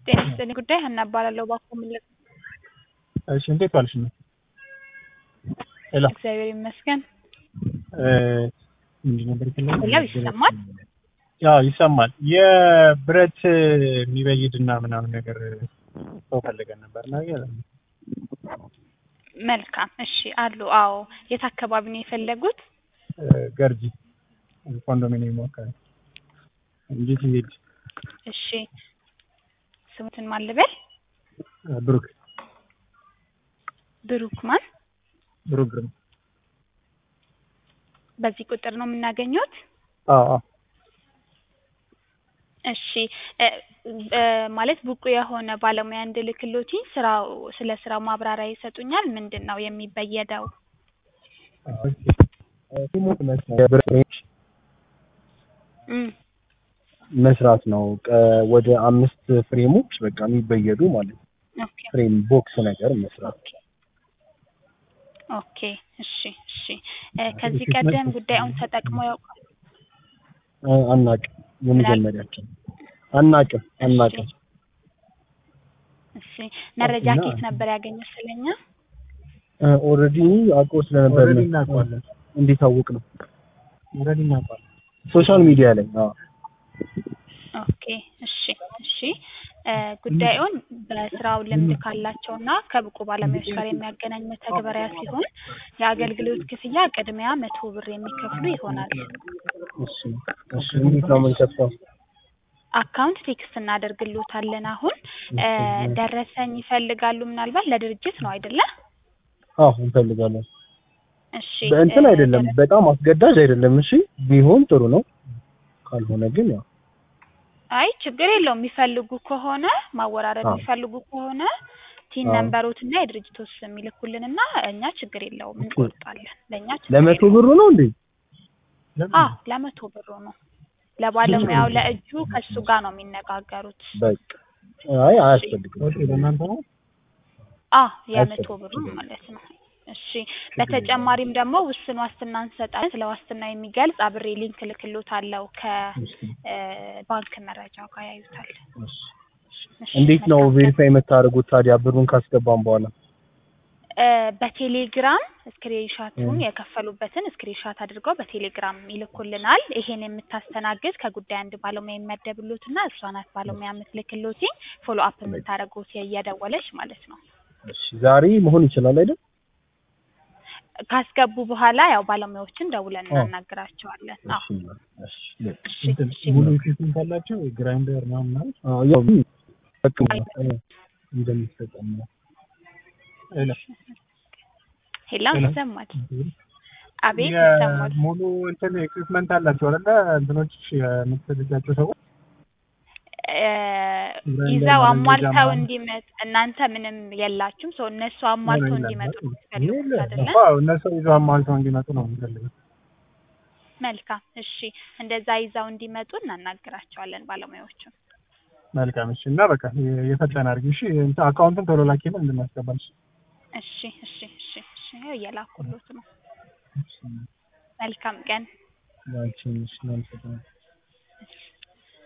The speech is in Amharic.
ጤና ይስጥልኝ ጉዳይ ሀና እባላለሁ ባኮ ምልክ እሺ እንዴት ዋልሽ ነው? ሄሎ እግዚአብሔር ይመስገን እ ምንድን ነበር የፈለግነው? ሄሎ ይሰማል ያው ይሰማል። የብረት የሚበይድና ምናምን ነገር ሰው ፈልገን ነበር እና መልካም እሺ አሉ አዎ የት አካባቢ ነው የፈለጉት ገርጂ ኮንዶሚኒየም አካባቢ እንጂ ትሄድ እሺ ስሙትን ማን ልበል ብሩክ ብሩክ ማን ብሩክ ግርማ በዚህ ቁጥር ነው የምናገኘት አዎ አዎ እሺ እ እ ማለት ብቁ የሆነ ባለሙያ እንድልክሎትኝ ስራው ስለ ስራው ማብራሪያ ይሰጡኛል ምንድን ነው የሚበየደው ሲሞት የብረት እም መስራት ነው። ቀ- ወደ አምስት ፍሬሞች በቃ የሚበየዱ ማለት ነው። ኦኬ ፍሬም ቦክስ ነገር መስራት። ኦኬ እሺ እሺ እ ከዚህ ቀደም ጉዳዩን ተጠቅመው ያውቃሉ እ አናቅም፣ የመጀመሪያችን አናቅም አናቅም። እሺ መረጃ እና- ከየት ነበር ያገኘው ስለኛ ኦልሬዲ አውቆ ስለነበር ኦልሬዲ ነው። እናውቀዋለን እንዴት አወቅ ነው? ኦልሬዲ እናውቀዋለን ሶሻል ሚዲያ ላይ አዎ። ኦኬ እሺ እሺ እ ጉዳዩን በስራው ልምድ ካላቸውና ከብቁ ባለሙያዎች ጋር የሚያገናኝ መተግበሪያ ሲሆን የአገልግሎት ክፍያ ቅድሚያ መቶ ብር የሚከፍሉ ይሆናል። እሺ እሺ። እንዴት ነው የምንከፍተው? አካውንት ቴክስት እናደርግሎታለን። አሁን እ ደረሰኝ ይፈልጋሉ ምናልባት ለድርጅት ነው አይደለ? አዎ እንፈልጋለን። እሺ በእንትን እ አይደለም፣ ደረ- በጣም አስገዳጅ አይደለም። እሺ ቢሆን ጥሩ ነው። ካልሆነ ግን ያው አይ ችግር የለውም። የሚፈልጉ ከሆነ ማወራረድ አዎ። የሚፈልጉ ከሆነ ቲን አዎ። ነንበሮትና የድርጅቶች ስም ይልኩልንና እኛ ችግር የለውም እንቆርጣለን። ለእኛ ችግር ለመቶ የለውም። ብሩ ነው እንዴ? አዎ ለመቶ ብሩ ነው። ለባለሙያው ለእጁ ከሱ ጋር ነው የሚነጋገሩት። በቃ አይ አያስፈልግም። ኦኬ ለእናንተ ነው አዎ የመቶ አያስፈልግም። ብሩ ማለት ነው። እሺ በተጨማሪም ደግሞ ውስን ዋስትና እንሰጣለን። ስለ ዋስትና የሚገልጽ አብሬ ሊንክ ልክሎታለሁ ከባንክ መረጃው ጋር ያዩታል። እሺ፣ እንዴት ነው መልካም ቀን። ቬሪፋይ የምታደርጉት ታዲያ ብሩን ካስገባን በኋላ? እ በቴሌግራም ስክሪንሻቱን እ። የከፈሉበትን ስክሪንሻት አድርገው በቴሌግራም ይልኩልናል። ይሄን የምታስተናግድ ከጉዳይ አንድ ባለሙያ የሚመደብሎትና እሷ ናት ባለሙያ የምትልክሎትኝ ፎሎ አፕ የምታደርጉት እየደወለች ማለት ነው። እሺ ዛሬ መሆን ይችላል አይደል? ካስገቡ በኋላ ያው ባለሙያዎችን ደውለን አዎ። እናናግራቸዋለን። አዎ እሺ እሺ በቃ። እሺ እንትን እሺ ሙሉ ኢኩዊፕመንት ካላቸው ግራይንደር ምናምን ማለት አዎ ያው በቃ እንደሚሰጠን ነው። ሄሎ ሄላ ሄሎ። ይሰማል? አቤት ይሰማል። ሙሉ እንትን ኢኩዊፕመንት አላቸው አይደለ? እንትኖች የምትፈልጋቸው ሰዎች እ ይዘው አሟልተው እንዲመጡ እናንተ ምንም የላችሁም። ሰው እነሱ አሟልተው እንዲመጡ ነው የምትፈልጉት አይደለ? አዎ እነሱ ይዘው አሟልተው እንዲመጡ ነው የምንፈልገው። መልካም እሺ፣ እንደዛ ይዘው እንዲመጡ እናናግራቸዋለን ባለሙያዎቹን። መልካም እሺ። እና በቃ የፈጠነ አድርጊ እሺ። እንትን አካውንትን ቶሎ ላኪልን እንድናስገባልሽ። እሺ እሺ እሺ እሺ፣ ይኸው እየላኩሎት ነው። መልካም ቀን። ያንቺን እሺ፣ እናመሰግናለን። እሺ